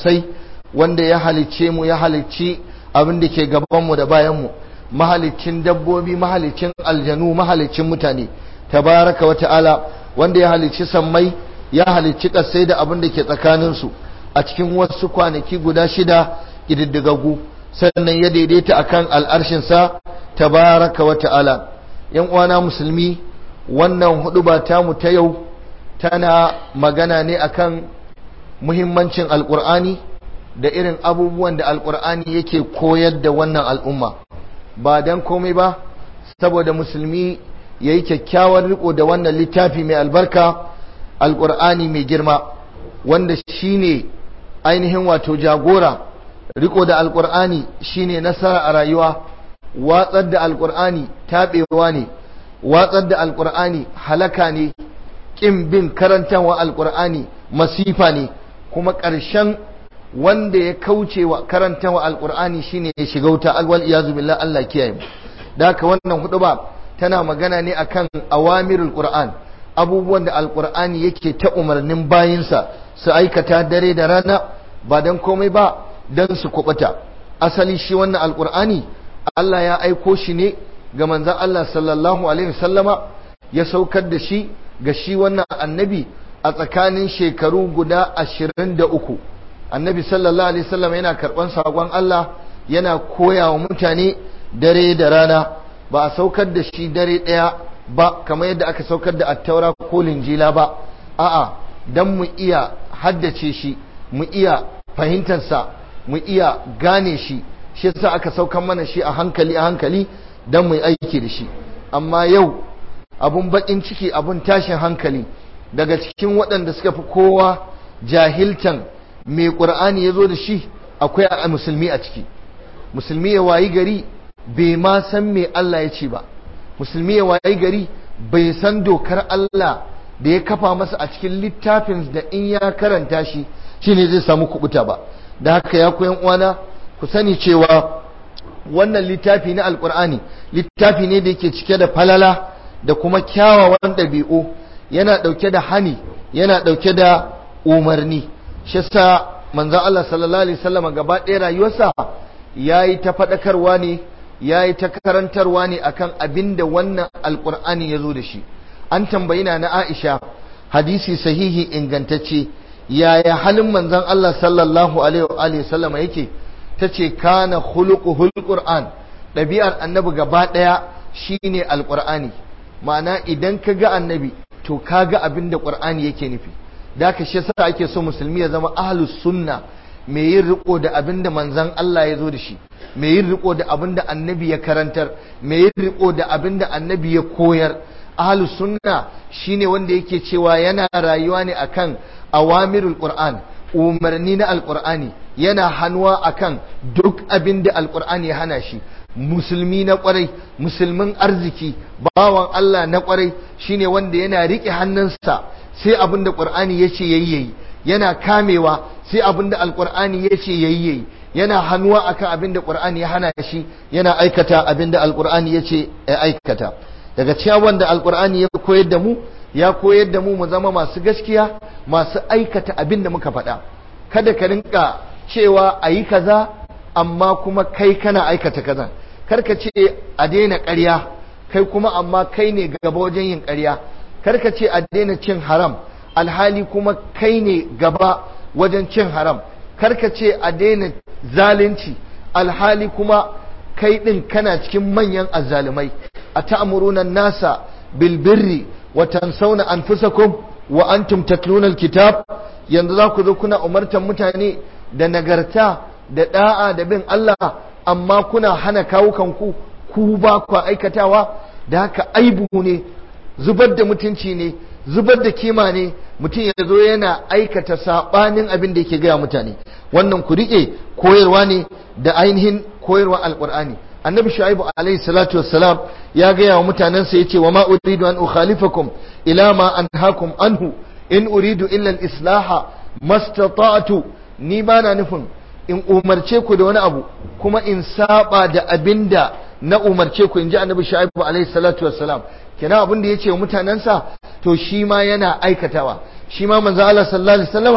kasai wanda ya halicce mu ya halicci abin da ke gabanmu da bayanmu mahalicin dabbobi mahalicin aljanu mahalicin mutane tabaraka wa ta'ala wanda ya halicci sammai ya halicci kasai da abin da ke tsakaninsu a cikin wasu kwanaki guda shida ƙididdigaggu sannan ya daidaita akan al'arshinsa tabaraka wa ta'ala yan uwana musulmi wannan hudu ba tamu ta yau tana magana ne akan muhimmancin alkur'ani da irin abubuwan da alkur'ani yake koyar da wannan al'umma ba don komai ba saboda musulmi ya yi kyakkyawar riko da wannan littafi mai albarka alkur'ani mai girma wanda shine ainihin wato jagora riko da alkur'ani shine nasara a rayuwa watsar da alkur'ani taɓewa ne watsar da alkur'ani halaka ne ƙin bin karantawa alkur'ani masifa ne kuma ƙarshen wanda ya kauce wa karantawa alkur'ani shine ya shiga wuta alwal iyazu billah Allah kiyaye mu da haka wannan hudu ba tana magana ne akan awamirul qur'an abubuwan da alkur'ani yake ta umarnin bayinsa su aikata dare da rana ba dan komai ba dan su kubuta asali shi wannan alkur'ani Allah ya aiko shi ne ga manzon Allah sallallahu alaihi wasallama ya saukar da shi ga shi wannan annabi a tsakanin shekaru guda ashirin da uku annabi sallallahu alaihi wasallam yana karɓan saƙon Allah yana koya wa mutane dare da rana ba a saukar da shi dare ɗaya ba kamar yadda aka saukar da attaura ko linjila ba a'a dan mu iya haddace shi mu iya fahimtarsa mu iya gane shi shi yasa aka saukar mana shi a hankali a hankali dan mu yi aiki da shi amma yau abun bakin ciki abun tashin hankali daga cikin waɗanda suka fi kowa jahiltan mai ƙur'ani ya zo da shi akwai a musulmi a ciki musulmi ya wayi gari bai ma san me Allah ya ce ba musulmi ya wayi gari bai san dokar Allah da ya kafa masa a cikin littafin da in ya karanta shi shine zai samu kubuta ba da haka ya koyan uwana ku sani cewa wannan littafi na alkur'ani littafi ne da yake cike da falala da kuma kyawawan ɗabi'u yana ɗauke da hani yana ɗauke da umarni shi sa manzon Allah sallallahu alaihi wasallam gaba ɗaya rayuwarsa yayi ta faɗakarwa ne yayi ta karantarwa ne akan abin da wannan alkur'ani ya zo da shi an tambayi na na Aisha hadisi sahihi ingantacce yaya halin manzon Allah sallallahu alaihi wasallam yake tace kana khuluquhul qur'an ɗabi'ar annabi gaba ɗaya shine alqur'ani ma'ana idan ka ga annabi to ka ga abin da qur'ani yake nufi da ka shi yasa ake so musulmi ya zama ahlus sunna mai yin riko da abin da manzon Allah ya zo da shi mai yin riko da abin da annabi ya karantar mai yin riko da abin da annabi ya koyar ahlus sunna shine wanda yake cewa yana rayuwa ne akan awamirul qur'an umarni na alqur'ani yana hannuwa akan duk abin da alqur'ani ya hana shi musulmi na kwarai musulmin arziki bawan Allah na kwarai shine wanda yana rike hannunsa sai abin da qur'ani yace yayi yayi yana kamewa sai abin da alqur'ani yace yayi yayi yana hannuwa akan abin da qur'ani ya hana shi yana aikata abin da alqur'ani yace ya aikata daga cikin wanda alqur'ani ya koyar da mu ya koyar da mu mu zama masu gaskiya masu aikata abin da muka faɗa kada ka rinka cewa a yi kaza amma kuma kai kana aikata kaza karka ce a daina ƙarya kai kuma amma kai ne gaba wajen yin ƙarya karka ce a daina cin haram alhali kuma kai ne gaba wajen cin haram karka ce a daina zalunci alhali kuma kai ɗin kana cikin manyan azzalumai a ta'amuruna nasa bilbirri wa tansawna anfusakum wa antum tatluna alkitab yanzu za ku zo kuna umartan mutane da nagarta da da'a da bin Allah amma kuna hana kawukanku ku ba ku aikatawa da haka aibu ne zubar da mutunci ne zubar da kima ne mutum ya zo yana aikata sabanin abin da yake gaya mutane wannan ku rike koyarwa ne da ainihin koyarwa alqur'ani annabi shu'aibu alaihi salatu wassalam ya gaya wa mutanensa yace wa ma uridu an ukhalifakum ila ma anhaakum anhu in uridu illa al-islaha mastata'tu ni bana nufin in umarce ku da wani abu kuma in saba da abinda na umarce ku inji annabi shu'aibu alaihi salatu wassalam kenan abin da yace wa mutanensa to shi ma yana aikatawa shi ma manzo Allah sallallahu alaihi wasallama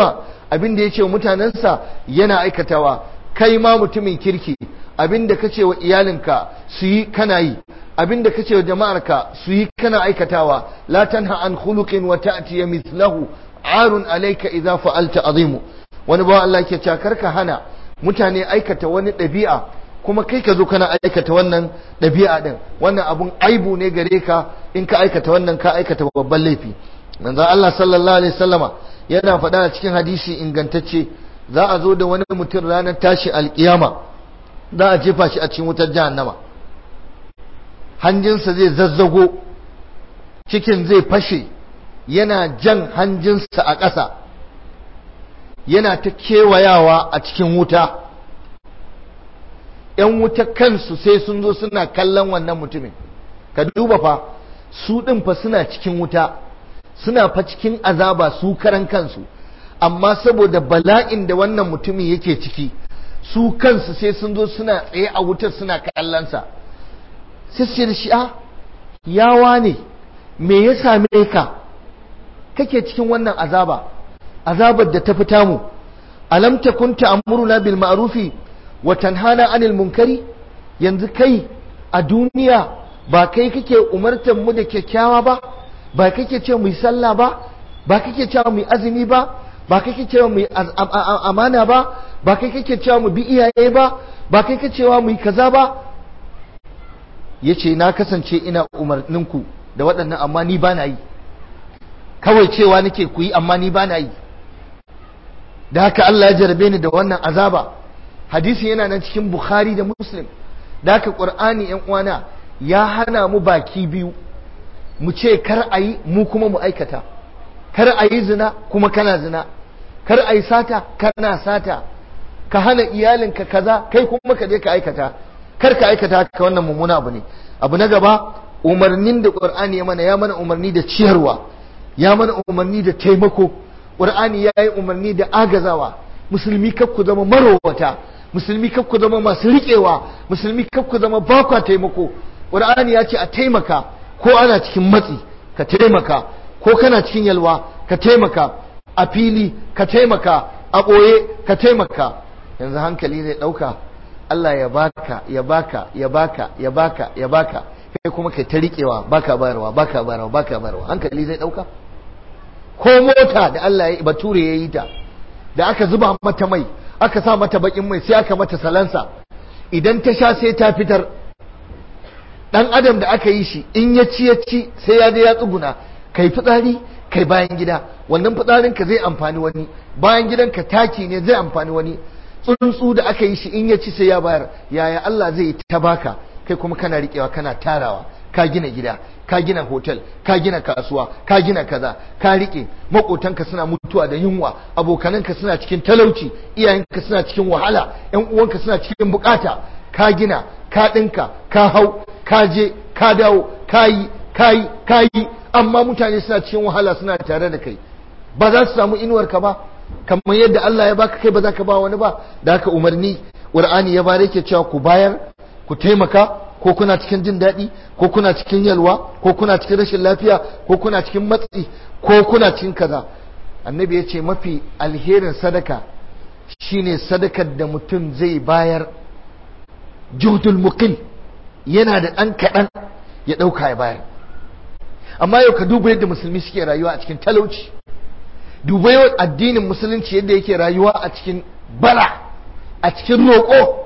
abin da ya ce wa mutanensa yana aikatawa kai ma mutumin kirki abin da ka ce wa iyalinka su yi kana yi abin da ka ce wa jama'arka su yi kana aikatawa la tanha an khuluqin wa ta'ti mithlahu arun alayka idza fa'alta azimu wani bawan Allah ke cewa karka hana mutane aikata wani ɗabi'a kuma kai ka zo kana aikata wannan ɗabi'a ɗin wannan abun aibu ne gare ka in ka aikata wannan ka aikata babban laifi manzo Allah sallallahu alaihi wasallama yana faɗa a cikin hadisi ingantacce za a zo da wani mutum ranar tashi alkiyama za a jefa shi a cikin wutar jahannama hanjinsa zai zazzago cikin zai fashe yana jan hanjinsa a ƙasa yana ta kewayawa a cikin wuta ‘yan wuta kansu sai sun zo suna kallon wannan mutumin ka duba fa su ɗin fa suna cikin wuta suna fa cikin azaba su karan kansu amma saboda bala'in da wannan mutumin yake ciki su kansu sai sun zo suna tsaye a wutar suna kallonsa sai su ce da shi a yawa ne me ya same ka kake cikin wannan azaba azabar da ta fita mu alam takun ta'muruna bil ma'rufi wa tanhana 'anil munkari yanzu kai a duniya ba kai kake umartar mu da kyakkyawa ba ba kake ce mu yi sallah ba ba kake ce mu yi azumi ba ba kake ce mu yi amana ba ba kai kake ce mu bi iyaye ba ba kai kake cewa mu yi kaza ba yace na kasance ina umarninku da waɗannan amma ni ba na yi kawai cewa nake ku yi amma ni ba na yi da haka Allah ya jarabe ni da wannan azaba hadisi yana nan cikin Bukhari da Muslim da haka Qur'ani ƴan uwana ya hana mu baki biyu mu ce kar a yi mu kuma mu aikata kar a yi zina kuma kana zina kar a yi sata kana sata ka hana iyalinka kaza kai kuma ka je ka aikata kar ka aikata ka wannan mummuna abu ne abu na gaba umarnin da Qur'ani ya mana ya mana umarni da ciyarwa ya mana umarni da taimako ƙur'ani ya yi umarni da agazawa musulmi kaf ku zama marowata musulmi kaf ku zama masu riƙewa musulmi kaf ku zama bakwa taimako ƙur'ani ya ce a taimaka ko ana cikin matsi ka taimaka ko kana cikin yalwa ka taimaka a fili ka taimaka a ɓoye ka taimaka yanzu hankali zai ɗauka Allah ya baka ya baka ya baka ya baka ya baka kai kuma kai ta riƙewa baka bayarwa baka bayarwa baka bayarwa hankali zai ɗauka ko mota da Allah ya bature ya yi ta da aka zuba mata mai aka sa mata bakin mai sai aka mata salansa idan ta sha sai ta fitar dan adam da aka yi shi in ya ci ya ci sai ya je ya tsuguna kai fitsari kai bayan gida wannan fitsarin ka zai amfani wani bayan gidan ka taki ne zai amfani wani tsuntsu da aka yi shi in ya ci sai ya bayar yaya Allah zai ta baka kai kuma kana riƙewa kana tarawa ka gina gida ka gina hotel ka gina kasuwa ka gina kaza ka rike makotanka suna mutuwa da yunwa abokananka suna cikin talauci iyayenka suna cikin wahala yan uwanka suna cikin bukata ka gina ka dinka ka hau ka je ka dawo ka yi ka yi ka yi amma mutane suna cikin wahala suna tare da kai ba za su samu inuwar ka ba kamar yadda Allah ya baka kai ba za ka ba wani ba da haka umarni Qur'ani ya bare ke cewa ku bayar ku taimaka ko kuna cikin jin daɗi ko kuna cikin yalwa ko kuna cikin rashin lafiya ko kuna cikin matsi ko kuna cikin kaza annabi ya ce mafi alherin sadaka shine sadakar da mutum zai bayar juhdul muqil yana da ɗan kaɗan ya ɗauka ya bayar amma yau ka duba yadda musulmi suke rayuwa a cikin talauci duba yau addinin musulunci yadda yake rayuwa a cikin bara a cikin roƙo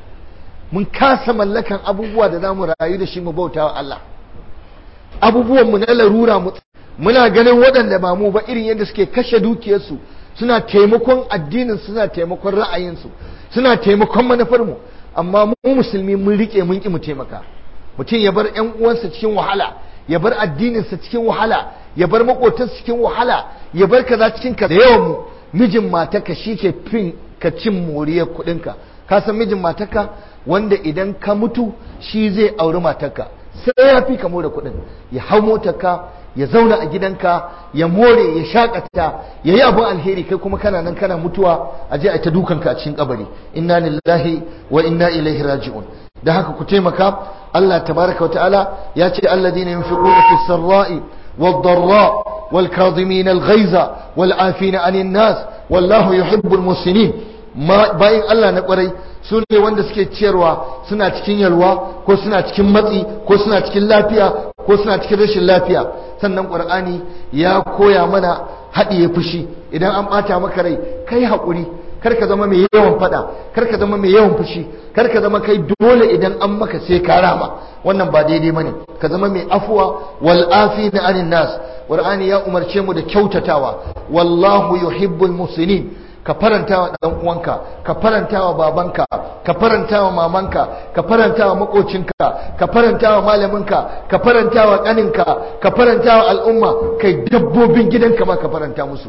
mun kasa mallakan abubuwa da za mu rayu da shi mu bauta wa Allah abubuwan mu na larura mu muna ganin waɗanda ba mu ba irin yadda suke kashe dukiyarsu suna taimakon addinin suna taimakon ra'ayinsu suna taimakon manufar mu amma mu musulmi mun rike mun ki mu taimaka mutum ya bar ƴan uwansa cikin wahala ya bar addininsa cikin wahala ya bar makotansa cikin wahala ya bar kaza cikin ka da yawan mu mijin matarka shi ke fin ka cin moriyar kuɗinka ka san mijin matarka wanda idan ka mutu shi zai auri matarka sai ya fi ka more kuɗin ya hau motarka ya zauna a gidanka ya more ya shakata ya yi abin alheri kai kuma kana nan kana mutuwa a je a ta dukanka a cikin kabari inna lillahi wa inna ilaihi raji'un da haka ku taimaka Allah tabaraka wa ta'ala ya ce alladhina yunfiquna fi sarra'i wad-dharra wal kadhimina al-ghayza wal 'afina 'anil nas wallahu yuhibbul muslimin bayan Allah na kwarai su ne wanda suke ciyarwa suna cikin yalwa ko suna cikin matsi ko suna cikin lafiya ko suna cikin rashin lafiya sannan qur'ani ya koya mana haɗiye fushi idan an ɓata maka rai kai haƙuri kar ka zama mai yawan faɗa kar ka zama mai yawan fushi kar ka zama kai dole idan an maka sai ka rama wannan ba daidai bane ka zama mai afuwa wal afina anin nas qur'ani ya umarce mu da kyautatawa wallahu yuhibbul muslimin ka faranta wa ɗan uwanka ka faranta wa babanka ka faranta wa mamanka ka faranta wa makocinka ka faranta wa malaminka ka faranta wa ƙaninka ka faranta wa al'umma kai dabbobin gidanka ma ka faranta musu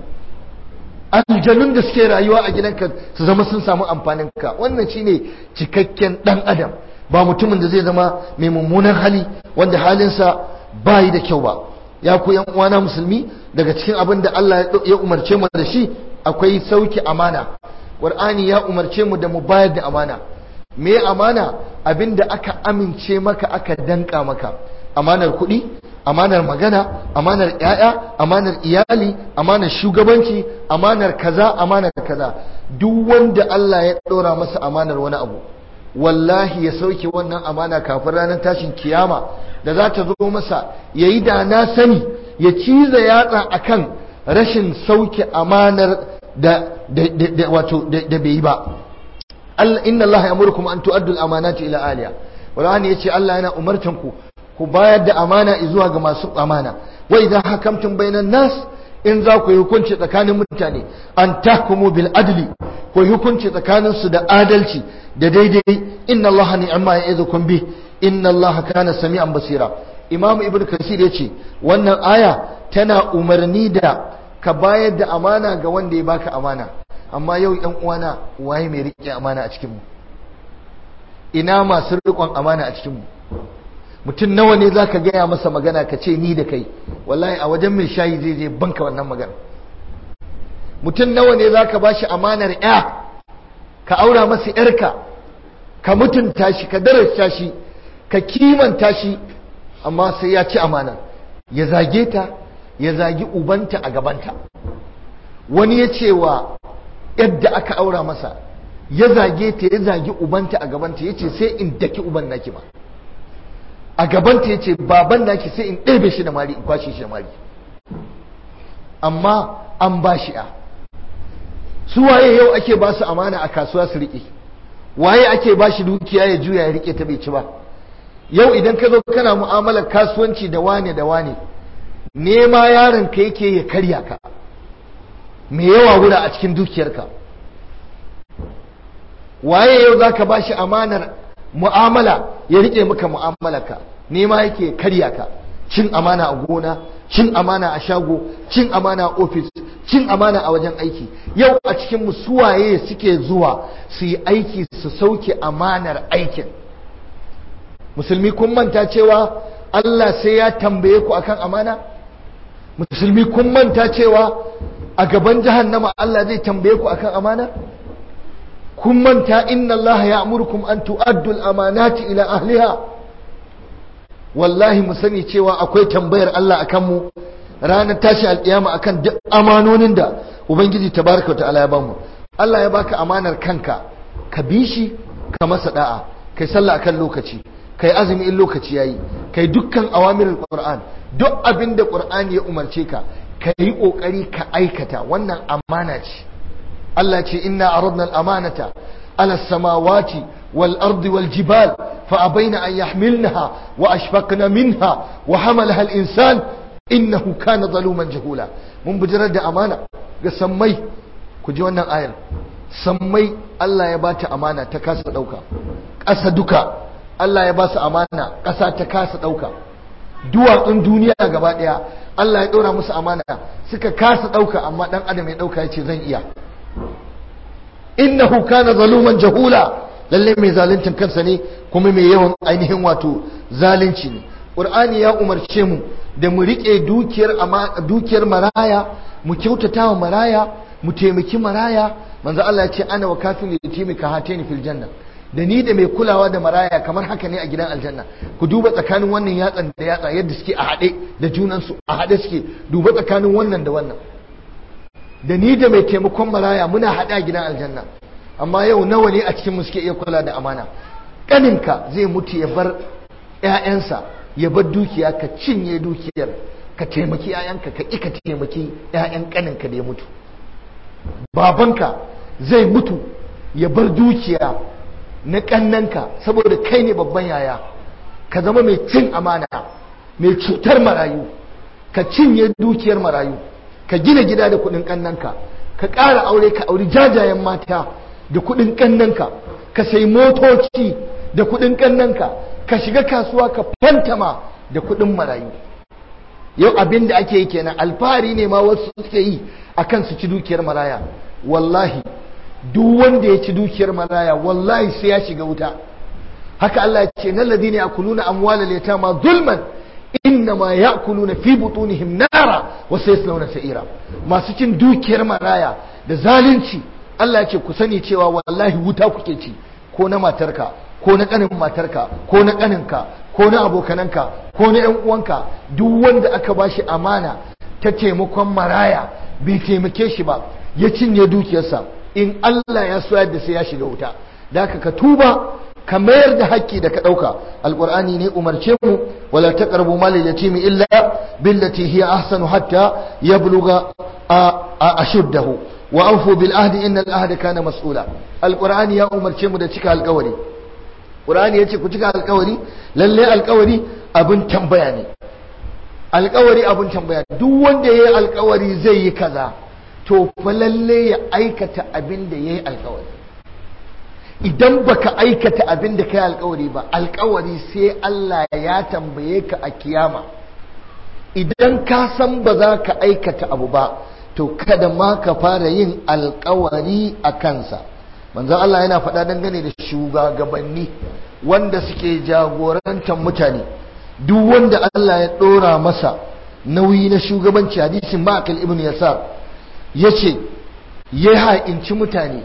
aljanun da suke rayuwa a gidanka su zama sun samu amfaninka wannan shine cikakken ɗan adam ba mutumin da zai zama mai mummunan hali wanda halinsa bayi da kyau ba ya ku yan uwana musulmi daga cikin abin da Allah ya umarce mu da shi akwai sauki amana ƙur'ani ya umarce mu da mu bayar da amana me amana abinda aka amince maka aka danka maka amanar kuɗi amanar magana amanar ƴaƴa amanar iyali amanar shugabanci amanar kaza amanar kaza duk wanda Allah ya ɗora masa amanar wani abu wallahi ya sauke wannan amana kafin ranar tashin kiyama da za ta zo masa yayi da na sani ya ciza yatsa akan rashin sauke amanar da wato da bai yi ba inna Allah ya'murukum an tu'addu al-amanati ila aliya Qur'ani yace Allah yana umartan ku ku bayar da amana zuwa ga masu amana wa idan hakamtum bainan nas in za ku yi hukunci tsakanin mutane an tahkumu bil adli ku yi hukunci tsakanin su da adalci da daidai inna Allah ni'ma ya'idukum bi inna Allah kana sami'an basira Imam Ibn Kasir yace wannan aya tana umarni da ka bayar da amana ga wanda ya baka amana amma yau yan uwana waye mai rike amana a cikinmu ina masu rikon amana a cikinmu mutum nawa ne zaka gaya masa magana ka ce ni da kai wallahi a wajen mai shayi zai je banka wannan magana mutum nawa ne zaka bashi amanar ya ka aura masa yarka ka mutunta shi ka darasta shi ka kimanta shi amma sai ya ci amana ya zage ta ya zagi ubanta a gabanta wani ya ce wa yadda aka aura masa ya zage ta ya zagi ubanta a gabanta ya ce sai in daki uban naki ma a gabanta ya ce baban naki sai in ɗebe shi da mari in kwashe shi da mari amma an ba shi a su waye yau ake ba su amana a kasuwa su riƙe waye ake ba shi dukiya ya juya ya riƙe ta bai ci ba yau idan ka zo kana mu'amalar kasuwanci da wane da wane nema yaron ka yake ya karya ka me yawa wura a cikin dukiyarka waye yau za ka ba shi amanar mu'amala ya rike maka mu'amalarka nema yake karya ka cin amana a gona cin amana a shago cin amana a ofis cin amana a wajen aiki yau a cikin suwaye suke zuwa su yi aiki su sauke amanar aikin musulmi kun manta cewa Allah sai ya tambaye ku akan amana musulmi kun manta cewa a gaban jahannama Allah zai tambaye ku akan amana kun manta inna Allah ya amurkum an tu'addu al-amanati ila ahliha wallahi mu sani cewa akwai tambayar Allah akan mu ranar tashi alkiyama akan duk amanonin da ubangiji tabaraka wa ta'ala ya bamu Allah ya baka amanar kanka ka bi shi ka masa da'a kai sallah akan lokaci kai azumi in lokaci yayi kai dukkan awamirul qur'an duk abin da qur'ani ya umarce ka ka yi kokari ka aikata wannan amana ce Allah ce inna aradna al-amanata ala samawati wal ardi wal jibal fa abaina an yahmilnaha wa ashfaqna minha wa hamalaha al-insan innahu kana zaluman jahula mun bijirar da amana ga sammai ku ji wannan ayar sammai Allah ya bata amana ta kasa dauka ƙasa duka Allah ya ba su amana ƙasa ta kasa ɗauka duwatsun duniya gaba ɗaya Allah ya ɗora musu amana suka kasa ɗauka amma ɗan adam ya ɗauka ya ce zan iya innahu kana zaluman jahula lalle mai zaluncin kansa ne kuma mai yawan ainihin wato zalunci ne Qur'ani ya umarce mu da mu riƙe dukiyar dukiyar maraya mu kyautata wa maraya mu taimaki maraya manzo Allah ya ce ana wa kafin yatimi ka hatani fil janna da ni da mai kulawa da maraya kamar haka ne a gidan aljanna ku duba tsakanin wannan yatsan da yatsa yadda suke a haɗe da junansu a haɗe suke duba tsakanin wannan da wannan da ni da mai taimakon maraya muna haɗa gidan aljanna amma yau nawa ne a cikin suke iya kula da amana ƙaninka zai mutu ya bar 'ya'yansa ya bar dukiya ka cinye dukiyar ka taimaki 'ya'yanka ka ƙi ka taimaki 'ya'yan ƙaninka da ya mutu babanka zai mutu ya bar dukiya na ƙannanka saboda kai ne babban yaya ka zama mai cin amana mai cutar marayu ka cinye dukiyar marayu ka gina gida da kuɗin ƙannanka ka ƙara aure ka auri jajayen mata da kuɗin ƙannanka ka sai motoci da kuɗin ƙannanka ka shiga kasuwa ka fantama da kuɗin marayu yau abin da ake yi kenan alfahari ne ma wasu suke yi akan su ci dukiyar maraya wallahi duk wanda ya ci dukiyar maraya wallahi sai ya shiga wuta haka Allah ya ce nan ladina yakuluna amwalal yatama zulman innama yakuluna fi butunihim nara wa sayaslawna sa'ira masu cin dukiyar maraya da zalunci Allah ya ce ku sani cewa wallahi wuta kuke ci ko na matarka ko na kanin matarka ko na kaninka ko na abokananka ko na yan uwanka duk wanda aka bashi amana ta taimakon maraya bai taimake shi ba ya cinye dukiyarsa in Allah ya so yadda sai ya shiga wuta da haka ka tuba ka mayar da haƙƙi da ka ɗauka alƙur'ani ne umarce mu wala taqrabu mal yatimi illa billati hiya ahsanu hatta yabluga ashuddahu wa awfu bil ahdi innal ahda kana mas'ula alƙur'ani ya umarce mu da cika alƙawari ƙur'ani yace ku cika alƙawari lalle alƙawari abin tambaya ne alƙawari abin tambaya duk wanda yayi alƙawari zai yi kaza to fa lalle ya aikata abin da yayi alƙawari idan baka aikata abin da kai alkawari ba alkawari sai Allah ya tambaye ka a kiyama idan ka san ba za ka aikata abu ba to kada ma ka fara yin alkawari a kansa manzon Allah yana faɗa dangane da shugabanni wanda suke jagorantar mutane duk wanda Allah ya ɗora masa nauyi na shugabanci hadisin Ma'akil ibn Yasar yace ya ha'inci mutane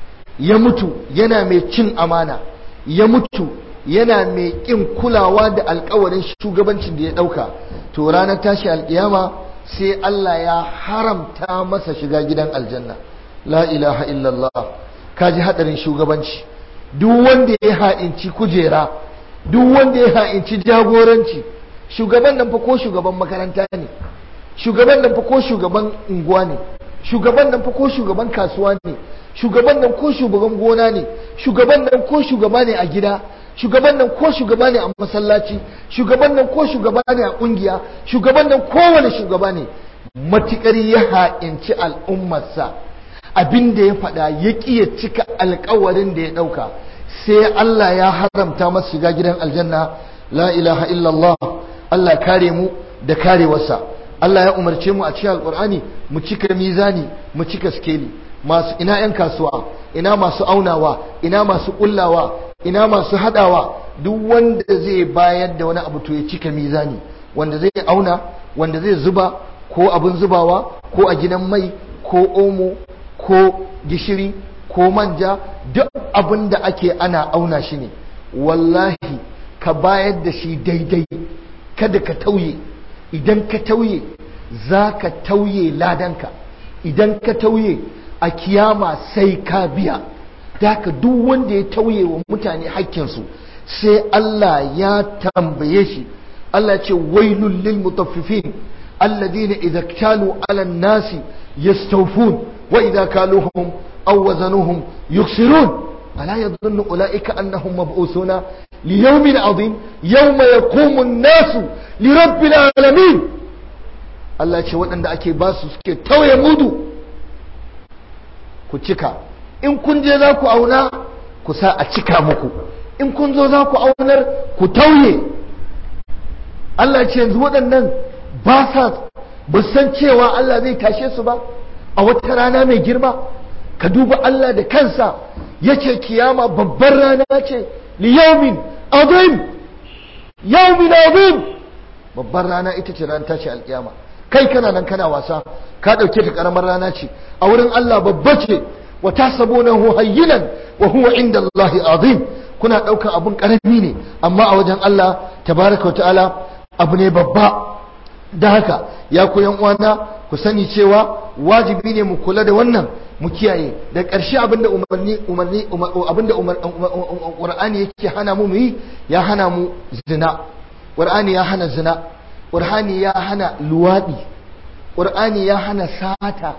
ya mutu yana mai cin amana ya mutu yana mai ƙin kulawa da alkawarin shugabancin da ya ɗauka to ranar tashi alƙiyama sai Allah ya haramta masa shiga gidan aljanna la ilaha illallah kaji hadarin shugabanci duk wanda ya ha'inci kujera duk wanda ya ha'inci jagoranci shugaban nan fa ko shugaban makaranta ne shugaban nan fa ko shugaban unguwa ne shugaban nan fa ko shugaban kasuwa ne shugaban nan ko shugaban gona ne shugaban nan ko shugaba ne a gida shugaban nan ko shugaba ne a masallaci shugaban nan ko shugaba ne a kungiya shugaban nan kowane shugaba ne matukar ya ha'inci al'ummarsa abin da ya faɗa ya ƙi ya cika alkawarin da ya ɗauka sai Allah ya haramta masa shiga gidan aljanna la ilaha illallah Allah kare mu da karewarsa Allah ya umarce mu a cikin alkur'ani mu cika mizani mu cika skeli masu ina yan kasuwa ina masu aunawa ina masu kullawa ina masu hadawa duk wanda zai bayar da wani abu to ya cika mizani wanda zai auna wanda zai zuba ko abin zubawa ko a gidan mai ko omo ko gishiri ko manja duk abin da ake ana auna shi ne wallahi ka bayar da shi daidai kada ka tauye idan ka tauye za ka tauye ladanka idan ka tauye a kiyama sai ka biya ka duk wanda ya tauye wa mutane hakkinsu sai Allah ya tambaye shi Allah ce wailul lil mutaffifin alladhina idza kalu ala nasi yastawfun wa idza kaluhum aw wazanuhum yuksirun ألا يظن أولئك أنهم مبعوثون ليوم عظيم يوم يقوم الناس لرب العالمين Allah ce waɗanda ake ba su suke tauye mudu ku cika in kun je za ku auna ku sa a cika muku in kun zo za ku aunar ku tauye Allah ce yanzu waɗannan ba sa ba san cewa Allah zai tashe su ba a wata rana mai girma ka duba Allah da kansa yace kiyama babbar rana ce li yawmin azim yawmin azim babbar rana ita ce ran tashi alkiyama kai kana nan kana wasa ka dauke ta karamar rana ce a wurin Allah babba ce wa tasabunahu hayyinan wa huwa inda Allah azim kuna daukan abun karami ne amma a wajen Allah tabaraka wa ta'ala abu ne babba da haka ya ku yan uwana ku sani cewa wajibi ne mu kula da wannan mu kiyaye da ƙarshe abinda umarni umarni abinda Qur'ani yake hana mu yi ya hana mu zina Qur'ani ya hana zina Qur'ani ya hana luwadi Qur'ani ya hana sata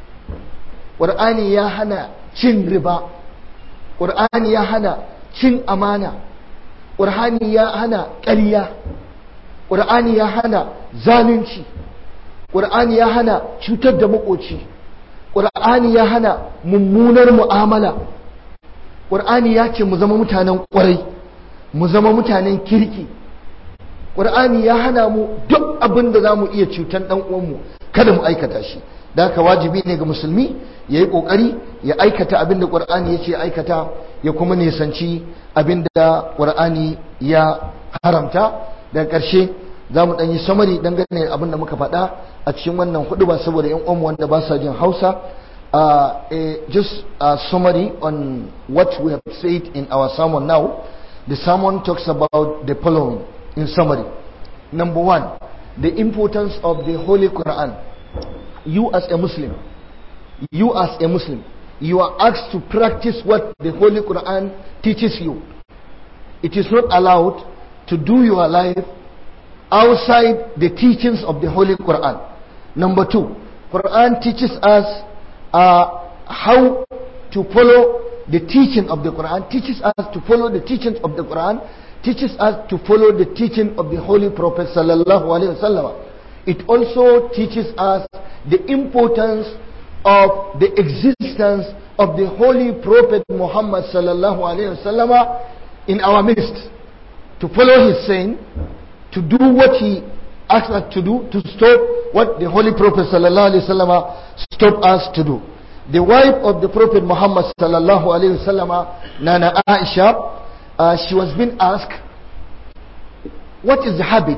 Qur'ani ya hana cin riba Qur'ani ya hana cin amana Qur'ani ya hana ƙarya Qur'ani ya hana zalunci Qur'ani ya hana cutar da makoci Qur'ani ya hana mummunar mu'amala Qur'ani ya ce mu zama mutanen ƙwarai mu zama mutanen kirki Qur'ani ya hana mu duk abin da za mu iya cutar ɗan uwanmu kada mu aikata shi da haka wajibi ne ga musulmi ya yi ƙoƙari ya aikata abin da ƙur'ani ya ce aikata ya kuma nisanci abin da ƙur'ani ya haramta daga ƙarshe za mu ɗanyi samari dangane abin da muka faɗa a cikin wannan hudu ba saboda yan uwanmu wanda ba sa jin hausa uh, just a summary on what we have said in our sermon now the sermon talks about the following in summary number one the importance of the holy quran you as a muslim you as a muslim you are asked to practice what the holy quran teaches you it is not allowed to do your life outside the teachings of the holy quran number two quran teaches us uh, how to follow the teaching of the quran teaches us to follow the teachings of the quran teaches us to follow the teaching of the holy prophet sallallahu alaihi wasallam it also teaches us the importance of the existence of the holy prophet muhammad sallallahu alaihi wasallam in our midst to follow his saying to do what he asked us to do to stop what the holy prophet sallallahu alaihi wasallam stopped us to do the wife of the prophet muhammad sallallahu alaihi wasallam nana aisha uh, she was being asked what is the habit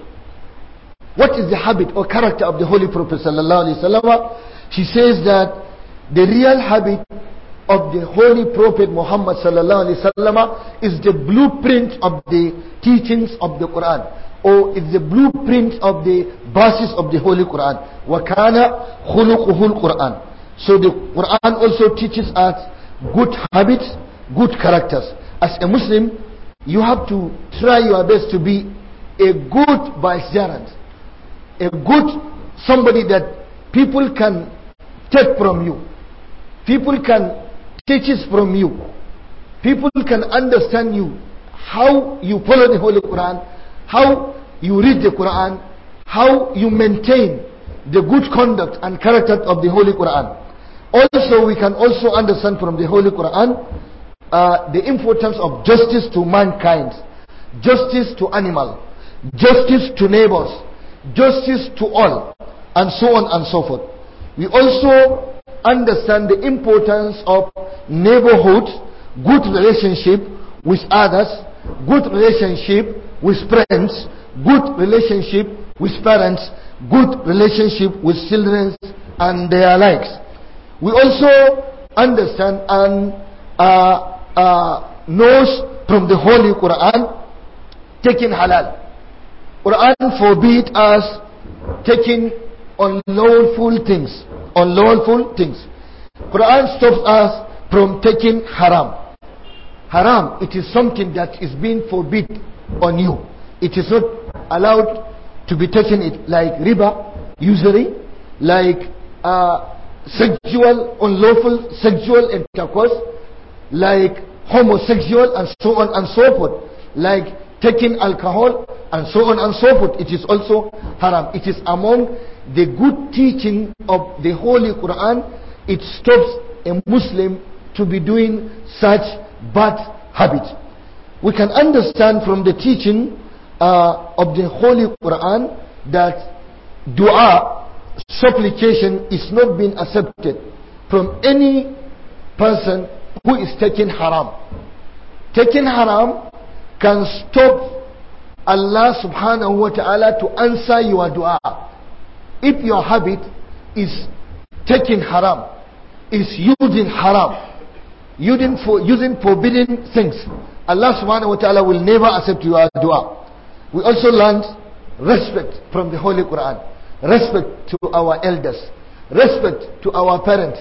what is the habit or character of the holy prophet sallallahu alaihi wasallam she says that the real habit of the holy prophet muhammad sallallahu alaihi wasallam is the blueprint of the teachings of the quran or is the blueprint of the verses of the holy quran wa kana khuluquhu quran so the quran also teaches us good habits good characters as a muslim you have to try your best to be a good vicegerent a good somebody that people can take from you people can teach it from you people can understand you how you follow the holy quran how you read the quran how you maintain the good conduct and character of the holy quran also we can also understand from the holy quran uh, the importance of justice to mankind justice to animal justice to neighbors justice to all and so on and so forth we also understand the importance of neighborhood good relationship with others good relationship with friends good relationship with parents good relationship with children and their likes we also understand and uh, uh, knows from the holy quran taking halal quran forbid us taking unlawful things unlawful things quran stops us from taking haram haram it is something that is being forbid on you it is not allowed to be taken it like riba usury like uh, sexual unlawful sexual intercourse like homosexual and so on and so forth like taking alcohol and so on and so forth it is also haram it is among the good teaching of the holy quran it stops a muslim to be doing such bad habit we can understand from the teaching uh, of the holy quran that dua supplication is not being accepted from any person who is taking haram taking haram can stop Allah subhanahu wa ta'ala to answer your dua if your habit is taking haram is using haram using for using forbidden things Allah subhanahu wa ta'ala will never accept your dua we also learned respect from the Holy Quran, respect to our elders, respect to our parents,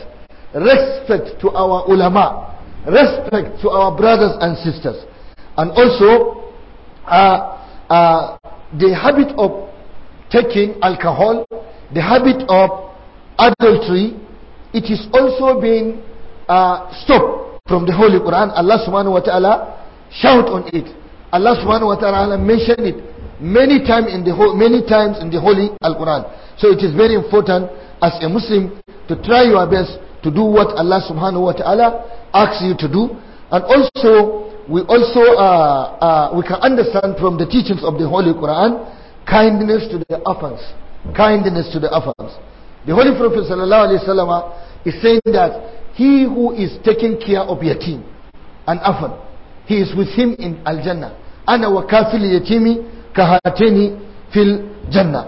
respect to our ulama, respect to our brothers and sisters, and also uh, uh, the habit of taking alcohol, the habit of adultery, it is also being uh, stopped from the Holy Quran. Allah subhanahu wa ta'ala shout on it. Allah subhanahu wa ta'ala mentioned it many times in the whole, many times in the Holy Al Quran. So it is very important as a Muslim to try your best to do what Allah subhanahu wa ta'ala asks you to do. And also, we also uh, uh, we can understand from the teachings of the Holy Quran kindness to the orphans. Kindness to the orphans. The Holy Prophet sallallahu alaihi wasallam is saying that he who is taking care of yatim and orphan, he is with him in Al Jannah. Ana wa kafil yatimi kahateni fil Jannah.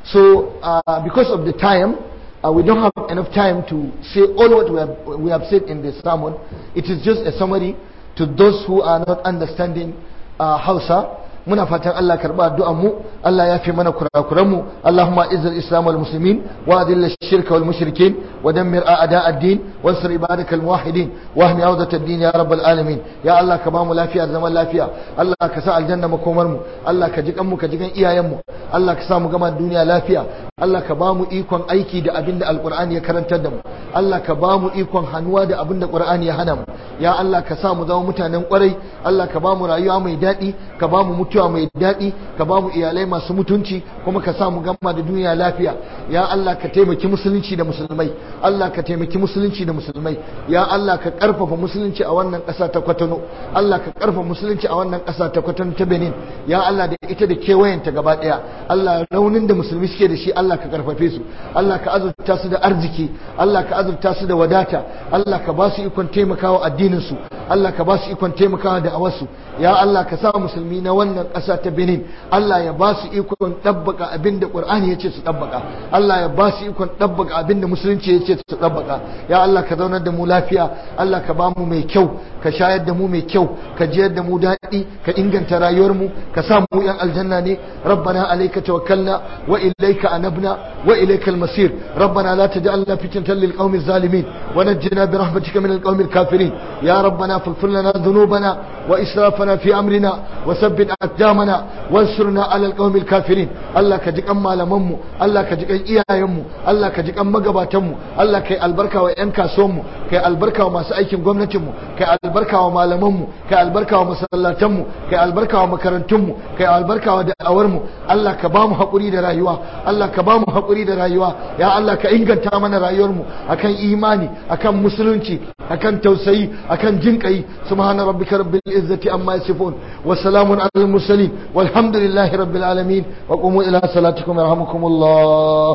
So uh, because of the time, uh, we don't have enough time to say all what we have, we have said in this sermon. It is just a summary to those who are not understanding uh, Hausa. muna fatan Allah karba addu'an mu Allah ya fi mana kurakuran mu Allahumma izzil islam wal muslimin wa adil shirka wal mushrikin wa dammir a'da ad-din wansur ibadakal muwahhidin wa ahmi awdat ad-din ya rabbal alamin ya Allah ka bamu lafiya zaman lafiya Allah ka sa aljanna makomar mu Allah ka ji kan mu ka ji kan iyayen mu Allah ka sa mu gama duniya lafiya Allah ka bamu ikon aiki da abinda alqur'ani ya karantar da mu Allah ka bamu ikon hannuwa da abinda qur'ani ya hana mu ya Allah ka sa mu zama mutanen kwarai Allah ka bamu rayuwa mai daɗi ka bamu mutu mutuwa mai daɗi ka ba mu iyalai masu mutunci kuma ka sa mu gama da duniya lafiya ya Allah ka taimaki musulunci da musulmai Allah ka taimaki musulunci da musulmai ya Allah ka karfafa musulunci a wannan ƙasa ta Kwatano Allah ka karfafa musulunci a wannan ƙasa ta Kwatano ta Benin ya Allah da ita da kewayenta gaba ɗaya Allah raunin da musulmi suke da shi Allah ka karfafe su Allah ka azurta su da arziki Allah ka azurta su da wadata Allah ka ba su ikon taimakawa addinin su Allah ka ba su ikon taimakawa da awarsu ya Allah ka sa musulmi na wannan ƙasa ta Benin Allah ya ba su ikon ɗabbaka abin da Ƙur'ani ya ce su ɗabbaka Allah ya ba su ikon ɗabbaka abin da musulunci ya ce su ɗabbaka ya Allah ka zaunar da mu lafiya Allah ka ba mu mai kyau ka shayar da mu mai kyau ka jiyar da mu daɗi ka inganta rayuwar mu ka sa mu yan aljanna ne rabbana alayka tawakkalna wa ilayka anabna wa ilayka al-masir rabbana la taj'alna fitnatan lil qawmi zalimin wa najjina bi rahmatika min al-qawmi al-kafirin ya rabbana faghfir lana dhunubana wa israfana fi amrina wa thabbit aqdamana wansurna ala al-qawmi al-kafirin Allah ka ji kan malaman mu Allah ka ji kan iyayen mu Allah ka ji kan magabatan mu Allah kai albarka wa yan kasuwan mu kai albarka wa masu aikin gwamnatin mu kai albarka wa malaman mu kai albarka wa masallatan mu kai albarka wa makarantun mu kai albarka wa da'awar mu Allah ka ba mu hakuri da rayuwa Allah ka ba mu hakuri da rayuwa ya Allah ka inganta mana rayuwar mu akan imani akan musulunci akan tausayi akan jinkai subhana rabbika rabbil izzati amma yasifun wa salamun alal mursalin walhamdulillahi rabbil alamin wa qumu ila salatikum yarhamukumullah